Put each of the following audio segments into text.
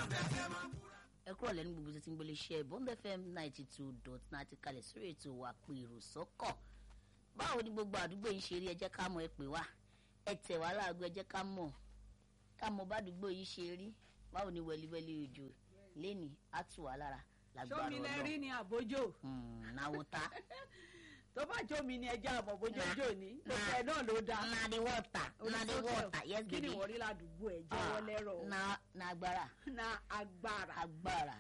ẹ kúrò lẹ́nu gbogbo tí ti ń gbélé iṣẹ́ bond fm ninety two dot ninety kalẹ̀ sórí ètò wa pé èrò sọ́kọ̀ báwo ni gbogbo àdúgbò yìí ṣe rí ẹ jẹ́ ká mọ̀ ẹ pè wá ẹ tẹ̀ wá láago ẹ jẹ́ ká mọ̀ ká mọ̀ bá àdúgbò yìí ṣe rí báwo ni wẹliwẹli òjò lẹ́nìí á tù wá lára lágbára sómi lẹ rí ni àbójò náwó ta tó bá jómi ni ẹja àmọ́ bójójó ni gbogbo ẹ náà ló dáa na the water na the water yes kí ni baby wọ́n rí ládùúgbò ẹ̀ jẹ́wọ́ lẹ́rọ̀ o. na na agbára na agbára agbára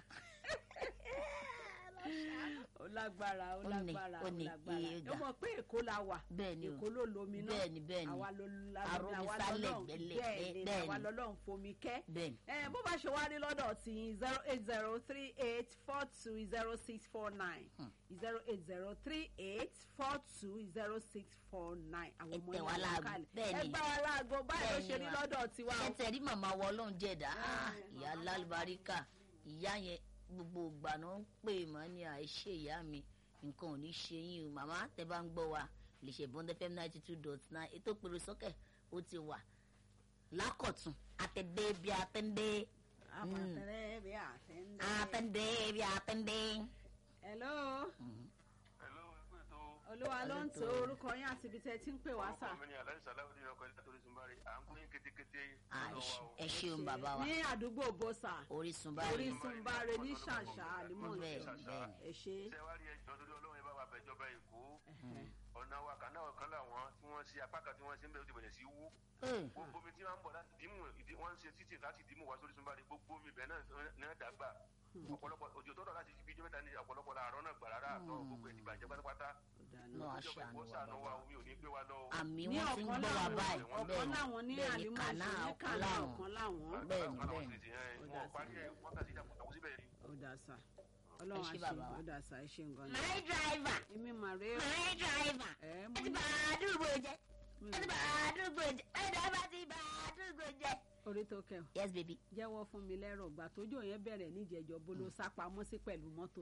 ó lágbára ó Ó ní, lágbára ó ó ní, lágbára iye ó ga. mọ̀ pé èkó la wà bẹ́ẹ̀ ni o èkó ló lomi náà bẹ́ẹ̀ ni bẹ́ẹ̀ ni àwa ló lámi Arómisálẹ̀ àwa lọ́lọ́run gbẹ́lẹ̀, bẹ́ẹ̀ ni bẹ́ẹ̀ àwa ni. lọ́lọ́run fomi kẹ́ bẹ́ẹ̀ ni ẹ bó bá ṣe wá rí lọ́dọ̀ tí zero eight zero three eight four two zero six four nine zero eight zero three eight four two zero six four nine àwọn Ẹ ọmọ tẹ̀ wá yẹn láago, kalẹ̀ bẹ́ẹ̀ ẹ ni. gbá wa láago báyìí ló Bẹ́ẹ̀ ṣe ni rí wa. lọ́dọ̀ tiwa o. ṣẹ́tẹ̀ rí màmá wọ ọlọ́run jẹ̀dá Ah, ìyá lálùbáríkà ìyá yẹn gbogbo ìgbà náà ń pè mọ́ ní àìṣe ìyá mi nǹkan ò ní ṣe yín o màmá tẹ bá ń gbọ́ wa lè ṣe bond fm ninety two dot nine ètò pèrò sókè ó ti wà lákọ̀tún àtẹ̀dé bí àtẹ̀dé àbàtẹ̀rẹ̀ bí àtẹ̀ndẹ̀. àtẹ̀dé bí àtẹ̀dé. hello Hello, ẹgbẹ́ tó. olúwa ló ń to orúkọ yín àti ibi tẹ́ ẹ ti ń pè wá sà. Orúkọ mi ni Aláì Sàláwùdí ọkọ̀ ẹ̀dá torí Sunbari. À ń pín yín kétékété. Ah, lọ́dọ̀ wa o. ẹ ṣeun bàbá wa ní àdúgbò bọ́sà orísun báyìí orísun báre ní ṣàṣà àlímọ̀ọ́sẹ̀ bẹ́ẹ̀ bẹ́ẹ̀ ẹ ṣe. Ṣé wá rí ẹjọ́ lórí ọlọ́run ẹ bá wa bẹ̀jọba Èkó? Ọ̀nà wa kan náà kan làwọn tí wọ́n ṣe apá kan tí wọ́n ṣe ń bẹ̀rẹ̀ ó ti bẹ̀rẹ̀ sí wú. Eh, Gbogbo omi tí wọ́n ń bọ̀ láti dìímù ìdí wọ́n ń ṣe títì láti dìímù wá sórí Sunbari. Gbogbo omi ibẹ̀ náà náà dàgbà. Ọ̀pọ̀lọpọ̀ òjò tó dọ̀ láti ibi ijó mẹ́ta ní ọ̀pọ̀lọpọ̀ làárọ̀ náà gbà rárá àtọ̀ gbogbo ẹ̀ ti bàjẹ́ pátápátá. náà Ìjọba aṣàánú Èkó wa ṣàánú wa bàbá omi ò ní gbé wa lọ. o. àmì ní wọn ti ń ọ̀kan gbọ́ wa láwọn báyìí ọ̀kan bẹ́ẹ̀ láwọn ní ni bẹ́ẹ̀ ni àlímọ̀ọ́sẹ̀ kàná ní ọ̀kan kàná láwọn ọ̀kan láwọn. bẹ́ẹ̀ ni, Àwọn bẹ́ẹ̀ ni. sì ti yẹn, wọn parí ẹ̀ wákàtí ìjàpọ̀ síbẹ̀ ni. ó dà sà ọlọ́run Ẹ ṣé àṣẹ bàbá wa. ó dà sà ẹ ṣe nǹkan ní. my driver èmi màrè ó my driver ẹ ẹ mú ti bá àdúgbò jẹ ẹ ti bá àdúgbò jẹ ẹ dábàá ti bá àdúgbò jẹ. orí tó kẹ ọ yes baby. jẹ́wọ́ fún mi lẹ́rọ̀ gbà tójó yẹn bẹ̀rẹ̀ níjẹ̀jọ́ bó ló sá pamọ́ sí pẹ̀lú mọ́tò.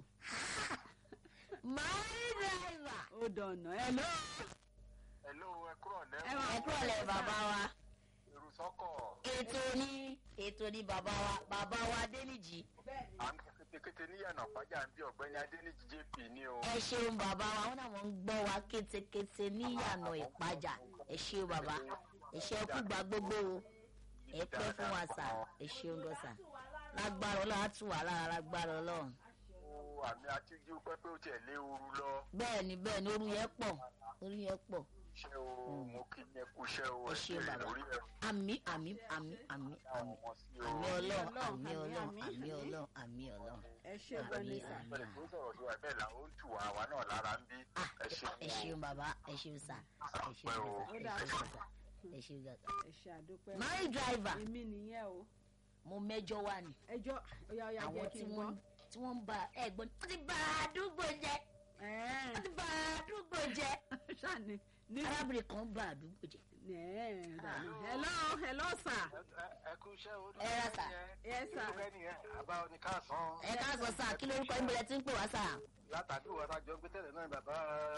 my driver. ó dọ̀nà ẹ ló. Hello, ẹ kúrọ̀ ẹ lẹ́wọ̀n. máa ẹ kúrò lẹ bàbá wa Èrò sọ́kọ̀. ètò ní ètò ní bàbá wa bàbá wa Adéníjì À ń kétékété níyànà pàjá ń bí ọ̀gbẹ́ni Adéníjì JP ní o. ẹ ṣeun bàbá wa wọn náà wọn ń gbọ́ wa kétékété níyànà ìpájà ẹ ṣeun bàbá ẹ ṣe kú gba gbogbo o ẹ pẹ́ fún wa sà ẹ ṣeun gan sà lágbára Ọlọ́run á tù wá lára lágbára Ọlọ́run Ó àmì àtijú pẹ́pẹ́ ó tiẹ̀ lé ooru lọ. bẹ́ẹ̀ ni bẹ́ẹ̀ ni oru yẹn pọ̀ oru yẹn pọ̀ Ṣé o mo kí ni ẹ kú iṣẹ́ o ẹ ẹ ṣeun kéré bàbá lórí ẹ̀ àmì àmì àmì àmì àmì ọmọ sí o. àmì Ọlọ́run àmì àmì, Ọlọ́run àmì, àmì àmì. Ọlọ́run àmì Ọlọ́run ẹ ṣe gan ni sà. àmì Bẹ́ẹ̀ tó sọ̀rọ̀ sí wa bẹ́ẹ̀ là ó ń tù wá àwa náà lára ń bí. Ah, Ẹ ṣeun ẹ o. ṣeun bàbá ẹ ṣeun sà ẹ ṣeun Àpẹ́ o. sà ẹ ṣeun sà ẹ ṣeun sà. ẹ ṣe àdúpẹ́. my driver èmi nìyẹn o mo mẹ́jọ wá ni ẹjọ́ ọ̀yà ọ̀yà àwọn jẹ́ tí kí n wọ́n gbọ́. tí wọ́n ń ba ẹ̀gbọ́n wọ́n ti ba àdúgbò jẹ́ wọ́n ti ba àdúgbò jẹ́ ṣáàní ní. arábìnrin kan ba àdúgbò jẹ́ Ẹ̀ẹ́, dànù. hello hello sir. Ẹ kú iṣẹ́ o. ẹ rà sà yes sir. Ìlú kẹ́ni ẹ̀ àbá oníkàsán. ẹ káàsán sà kí lórúkọ yín bẹ̀rẹ̀ tí ń pè wá sà. Látàdé wa tá a jọ gbé tẹ́lẹ̀ náà bàbá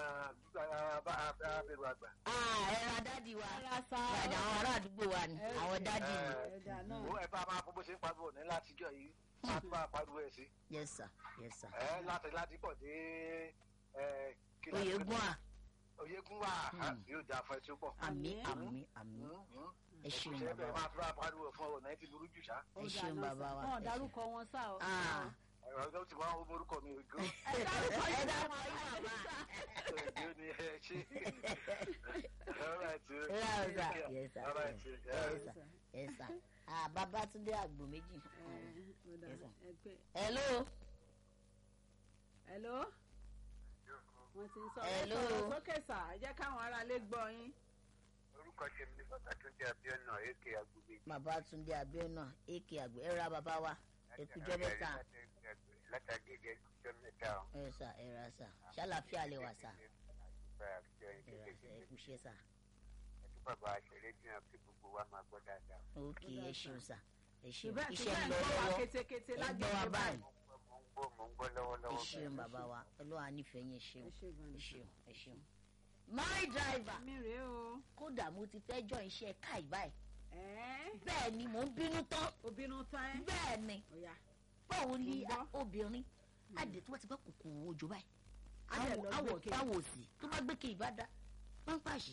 bá abẹ́rù àgbà. Ah, ẹ ra dádì wa ẹ ra sà. ìrajà àwọn ará àdúgbò wa ni àwọn dádì mi ẹ̀dà náà. Ó ẹ bá máa fún bó ṣe ń pariwo ní látijọ́ yìí. Máa tún máa pariwo ẹ̀ sí. yes sir yes sir. Ẹ láti láti pọ̀ dé ẹ, kí la- oyègùn à Oyègùn wà yóò dáa fún ẹ tí ó pọ̀. àmì àmì àmì ẹ ṣeun Ṣé bàbá bẹ́ẹ̀ wa máa tún máa pariwo fún ọ̀nà ẹ ti burú jù ṣá? Ó ẹ dà ṣeun náà bàbá sà. wa, wọn ẹ dárúkọ wọn sá o. Ah. Ẹ̀rọ ọjọ́ tí wọ́n ń orúkọ mi ògo. ẹ dárúkọ ẹ yín dárúkọ bàbá. yín bàbá. Ògo ni ẹ ṣe. All right. Yes, sir. Yes, sir. All right. Yes, sir. Yes, sir. Ah, Babátúndé àgbò méjì. Ẹ, ó dà. Yes, sir. Ẹ pé- Hello. hello wọ́n ti ń sọ ẹ Hello. sọ̀rọ̀ sókè sà ẹ jẹ́ káwọn aráalé gbọ́ yín. Orúkọ ṣe mi ní pàtàkì jẹ́ Abíọ́nà Èké Agbègbè. Babátúndé Abíọ́nà AK àgbò. Ẹ ra bàbá wa. Ẹkújọ́ mẹ́ta. Látàgége ẹkújọ́ mẹ́ta o. Ẹ sà ẹ ra sà. Ṣàlàfíà lè wà sà. Àdúgbò àjọ Ẹ ra sà ẹ kúṣẹ́ sà. ẹtú bàbá aṣèré dìran kí gbogbo wa máa gbọ́ dáadáa. Ok ẹ ṣeun sà. Ẹ ṣeun. ṣùgbọ́n Iṣẹ́ ń ṣùgbọ́n lọ ẹ̀ ń gbọ́ wa lọ́wọ́. kétékété Ẹ gbọ́ wa lágbègbè báyìí. Mo ń gbọ́ mo ń gbọ́ Ẹ lọ́wọ́lọ́wọ́. ṣeun bàbá wa. Ọlọ́run nífẹ̀ẹ́ yín ẹ ṣeun. ẹ ṣe gan Ẹ ni. ṣeun. Ẹ ṣeun. My driver. mi rèé o. Kódà mo ti fẹ́ jọ iṣẹ́ káì báyìí. ẹ́ bẹ́ẹ̀ ni mò ń bínú tán obìnrin tán ẹ́ bẹ́ẹ̀ ni ọ̀yà báwo ni Mo gbọ́. obìnrin àdè tó bá ti bá kòkòrò òjò báyìí Á dẹ̀ lọ àwọ̀ gbé táwọ̀ òsì tó bá gbé kí ìbá dá pápáṣì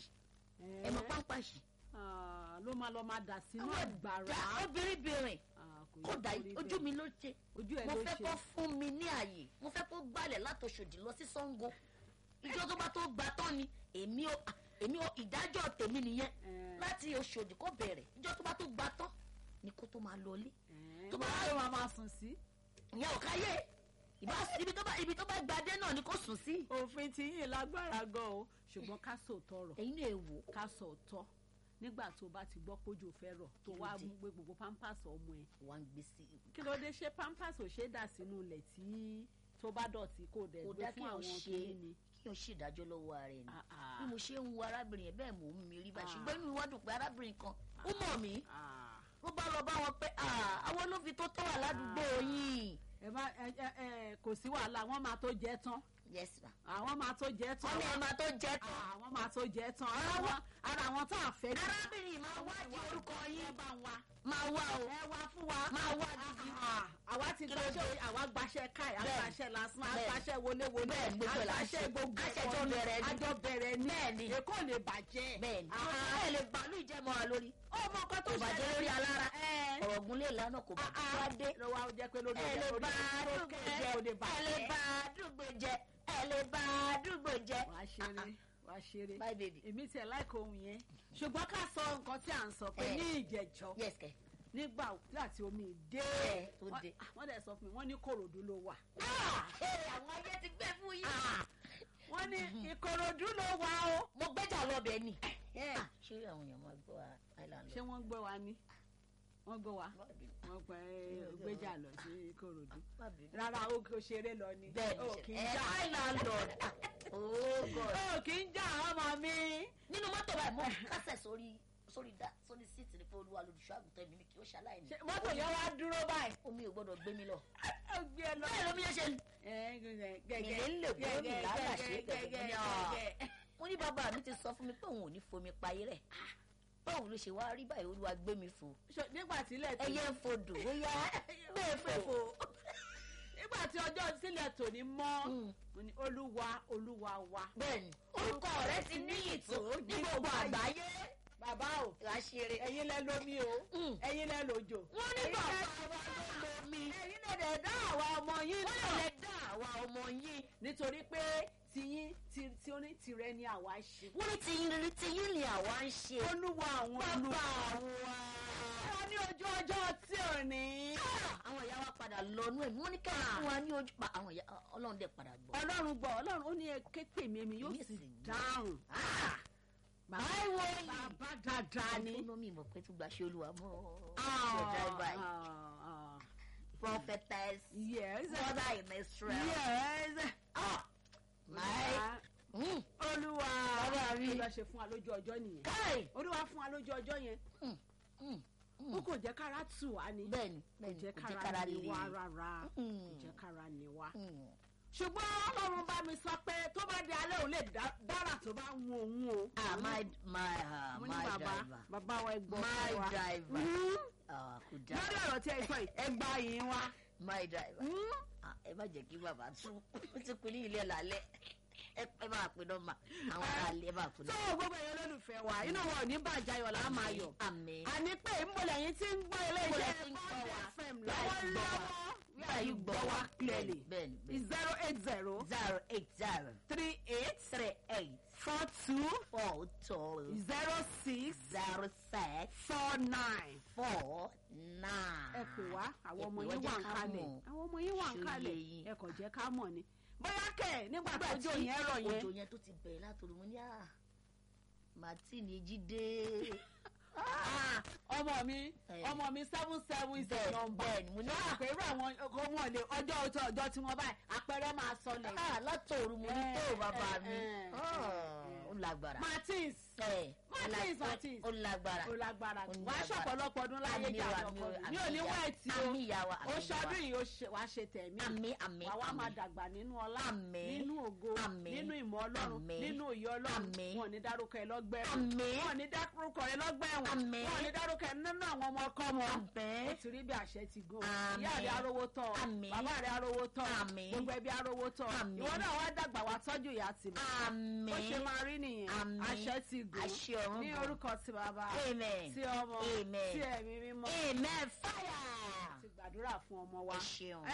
ẹ mọ pápáṣì Ah, ló máa lọ máa dà sínú àwọn àgbàrá dá obìnrin bìnrin Ah, kò yẹ kódà kó rí ojú bẹ́ẹ̀. mi ló ṣe ojú ẹ mo ló fẹ́ ṣe kó fún mi ní àyè mo fẹ́ kó gbálẹ̀ látòṣòdì lọ sí Ṣàngó ìjọ tó bá tó gbà tán ni èmi ò èmi ò ìdájọ́ tèmi nìyẹn Eh. láti Òṣòdì kó bẹ̀rẹ̀ ìjọ tó bá tó gbà tán ni kó tó máa lọlé Ẹ́, tó bá- wọ́n ló máa máa sùn sí. ìyẹn ò káyé ìbá ibi tó bá ibi tó bá gbadé náà ni kó sùn sí. òfin ti yín lágbára gan o ṣùgbọ́n ká sòótọ́ rọ̀ ẹ̀yin náà wò ó ká sòótọ́ nígbà tó bá ti gbọ́ pójú fẹ́ rọ̀ tó Kí ló wá dé? mú gbé gbogbo pampers ọmọ ẹ̀ wà ń gbé sí kí ló dé ṣé pampers ò ṣe é dà sínú ilẹ̀ tí tó bá dọ̀tí kò dẹ̀ kò gbé dá kí fún o àwọn ṣe kìíní ni. kí o ṣèdájọ́ lọ́wọ́ ara ẹ̀ ni Ah, ah. bí mo ṣe ń wo arábìnrin yẹn bẹ́ẹ̀ mò ń mi rí báyìí Ah. ṣùgbọ́n inú mi wá dùn pé arábìnrin kan ó mọ̀ mí Ah. ó bá lọ bá wọn pé "Ah, àwọn ló fi tó tọ́ wà ládùúgbò yín. ẹ má ẹ ẹ ẹ kò sí wàhálà wọ́n máa tó jẹ tán yes ma. àwọn máa tó jẹ tán wọ́n ní ẹ̀ máa tó jẹ́ tán. àwọn máa tó jẹ tán ara wọn ara wọn tá a fẹ́ jù. arábìnrin máa wádìí orúkọ yín bá ń wá. máa wá o ẹ wá fún wa. máa wá gidi. Ah, àwa ti Kí ló gbaṣẹ́ dé? àwa gbaṣẹ́ káì Bẹ́ẹ̀. àgbàṣẹ́ lásán Bẹ́ẹ̀. àgbàṣẹ́ wọléwọlé Bẹ́ẹ̀, gbogbo ẹ̀ là ń ṣe. àgbàṣẹ́ gbogbo Àṣẹjọ ẹ̀kọ́ ni. bẹ̀rẹ̀ ni. àjọ bẹ̀rẹ̀ ni Bẹ́ẹ̀ ni. èkó lè bàjẹ́. bẹ́ẹ̀ ni Ah, ẹ lè bàálù ìjẹ́mọ́ wa lórí. ọmọ kan tó kò bàjẹ́ lórí alára Ẹ. ọ̀rọ̀ gúnlé ìlànà kò bàjẹ́ wá dé. ló wá jẹ́ pé lórí ẹ lè orí bá orí àdúgbò orí jẹ kò lè ẹ lè bàjẹ́. bá àdúgbò jẹ ẹ lè bá àdúgbò jẹ. wàá ṣeré wàá ṣeré bye baby. èmi tiẹ̀ láìka ohun yẹn ṣùgbọ́n ká sọ nǹkan tí à ń sọ pé Ẹ. ní ìjẹ̀jọ́ yes kẹ. nígbà láti omi dé Ẹ, tó wọ́n- dé. ah, wọ́n dẹ̀ sọ fún mi wọ́n ní kòròdú ló wà. àwọn ayé ti gbé fún yín. wọ́n ní ìkòròdú ló wà o. mo gbẹ́jà lọ́bẹ̀ ni. Ah, ṣé àwọn èèyàn máa gbọ́ wa island ṣé wọ́n gbé wa ní wọ́n gbé wa Má bínú. wọ́n pẹ́ gbéjà lọ sí ìkòròdú. Má bínú. rárá o kò ṣeré lọ ni. bẹ́ẹ̀ o ni kì ṣe í ẹ jà island lord. oh god. o kì í jà ọmọ mi. nínú mọ́tò báyìí mo kásẹ̀ sórí sórí da sórí síìtì ní pé olúwa lolùṣọ́ àgùntàn mi ni kí ó ṣaláìní. Ṣé mọ́tò yẹn wá dúró báyìí. omi ò gbọ́dọ̀ gbé mi lọ. ó gbé ẹ lọ. bẹ́ẹ̀ lómi yẹn ṣe. Ẹ, gẹ́gẹ́, gẹ́gẹ́, Èmi ń lè gbé mi gẹ́gẹ́, lálàṣẹ gẹ́gẹ́, gẹ́gẹ́ gẹ́gẹ́, ní ọ̀. gẹ́gẹ́. mo ní bàbá mi ti sọ fún mi pé òun ò ní fomi payé rẹ̀. báwo ló ṣe wá rí báyìí olúwa gbé mi fò. Ṣọ- nígbà tí ilẹ̀ tó ẹyẹ ń fodò ó yá gbé fẹ́ fò. fò. nígbà tí ọjọ́ sílẹ̀ tòní mọ́ Mm. mo ní olúwa olúwa wa. bẹ́ẹ̀ni orúkọ rẹ ti níyì tó ní gbogbo àgbáyé. bàbá o láṣẹrẹ. ẹ̀yin lẹ lómi o Mm. ẹ̀yin lẹ lòjò. wọ́n ní Ẹ̀yin bàbá lẹ- wa ló lo mi. ẹ̀yin lẹ dẹ̀ dá àwa ọmọ yín wọ́n náà. lè dá àwa ọmọ yín. nítorí pé tiyín ti tí ó ní tirẹ̀ ni àwa ṣe. wọ́n ní tiyín rírí tiyín ni àwa ń ṣe. olúwa àwọn bàbá olúwa. wa. wọ́n ní ojú ọjọ́ tí ò ní. àwọn ìyá wa padà lọ́nú ẹ̀mí wọ́n ní kẹ́ ẹ̀ fún wa ní ojú pa àwọn ìyá ọlọ́run dẹ̀ padà gbọ́. ọlọ́run gbọ́ ọlọ́run ó ní ẹ képe mi èmi yóò Èmi sì sì dáhùn. Ah! bàbá Báwo yìí? bàbá dáadáa ni. ẹkúnọ́mì mọ̀ pé tún gba ṣe olúwa mọ́ Ah, your driver yìí. ah, ah. prophetess yes mother in Israel. yes Ah! my mm. olúwa Bàbá mi. olúwa ṣe fún wa lójú ọjọ́ nìyẹn kai olúwa fún wa lójú ọjọ́ yẹn Mm, mm, ó kò jẹ́ kára tù wá ni bẹ́ẹ̀ni kò bẹ́ẹ̀ni jẹ́ kò jẹ́ kára kára ni lè wá rárá kò Mm. jẹ́ kára ni wá. Mm. ṣùgbọ́n ọlọ́run bá mi sọ pé tó bá di alẹ́ òun lè dá- dára tó bá ń wo òun o. ah my my ah, mo ní my bàbá driver bàbá wa ẹgbọ́n my wa. driver Mm. ah kò dá lórí ọ̀rọ̀ tí ẹ sọ yìí ẹ gba yìí wá. my driver Mm. ah ẹ má jẹ́ kí bàbá tún ó ti pin ní ilé lálẹ́ ẹ ẹ máa pin nọ́mbà àwọn ará ilé ẹ máa pin tó nọ́mbà. gbogbo ẹ̀yọ́ lólùfẹ́ wa inú wọn ò ní bàjẹ́ ayọ̀ là á máa yọ̀. àmín. àní pé ìmọ̀lẹ̀ yín ti ń gbọ́ ilé Ìmọ̀lẹ̀ iṣẹ́ tí ń gbọ́ wa. Bond FM Láì gbọ́ wa. lọ́wọ́lọ́wọ́ wíwá yìí gbọ́ wa clearly. bẹ́ẹ̀ni bẹ́ẹ̀ni. zero eight zero zero eight zero three eight three eight four two four two zero six zero six four nine. four nine. ẹ pè wá àwọn Ẹ ọmọ pè wá, yín jẹ́ wà ń ká kalẹ̀ mọ̀. àwọn ọmọ yín wà ń Ṣó kalẹ̀ yé yín? ẹ kàn jẹ́ ká mọ̀ ni. bóyá kẹ̀ nígbà tó Nígbà jó tí yẹn rọ̀ yẹn òjò yẹn tó ti bẹ̀rẹ̀ látòrí mo ní à martini jíde. Ah, ọmọ mi Ẹ. ọmọ mi seven seven is the bẹ́ẹ̀ number. bẹ́ẹ̀ ni mo ní à àpérò àwọn ọkọ wọn lè ọjọ́ ọjọ́ ọjọ́ tí wọ́n báyìí àpẹẹrẹ máa sọlẹ̀. ah látòrí mo ní tó Ẹ, bàbá ẹ, mi. ẹ, Ah, ẹ, ó ó lágbára. martins ẹ Martins, Martins. ó lágbára. ó lágbára Ó ní wàá agbára. ṣọ̀pọ̀lọpọ̀ ọdún láyé Àmì jà wa, ọkọ àmì wa, mi àmì ò ní ìyá- wẹ̀ẹ̀tì o àmì ìyá wa, àmì ó ìyá ṣọdún wa. yìí ó ṣe- wàá ṣe tẹ̀mí àmì àmì wàá wá máa àmì. dàgbà nínú ọlá Àmín. nínú ògo Àmín. nínú ìmọ̀ ọlọ́run Àmín. nínú òye ọlọ́run Àmín. wọn ò ní dárúkọ ẹ lọ́gbẹ́ ẹ̀wọ̀n Àmín. wọn ò ní dárúkọ ẹ lọ́gbẹ́ ẹ̀wọ̀n Àmín. wọn ò ní dárúkọ ẹ nínú àwọn ọmọ ọkọ wọn Àmín. ó ti rí bí àṣẹ ti gùn Àmín. ìyá rẹ arówó tọ Àmín. bàbá rẹ arówó tọ Àmín. gbogbo ẹbí arówó tọ Àmín. ìwọ náà wá dàgbà wá tọ́jú ìyá tìmọ̀ àmì. ó ṣe máa rí nìyẹn Àmín. àṣẹ ti gùn Àṣẹ ọ̀run ní gùn. orúkọ ti bàbá Amen. ti ọmọ Amen. ti ẹ̀mí mímọ́ amen fire. ti gbàdúrà fún ọmọ wa ẹ ṣeun.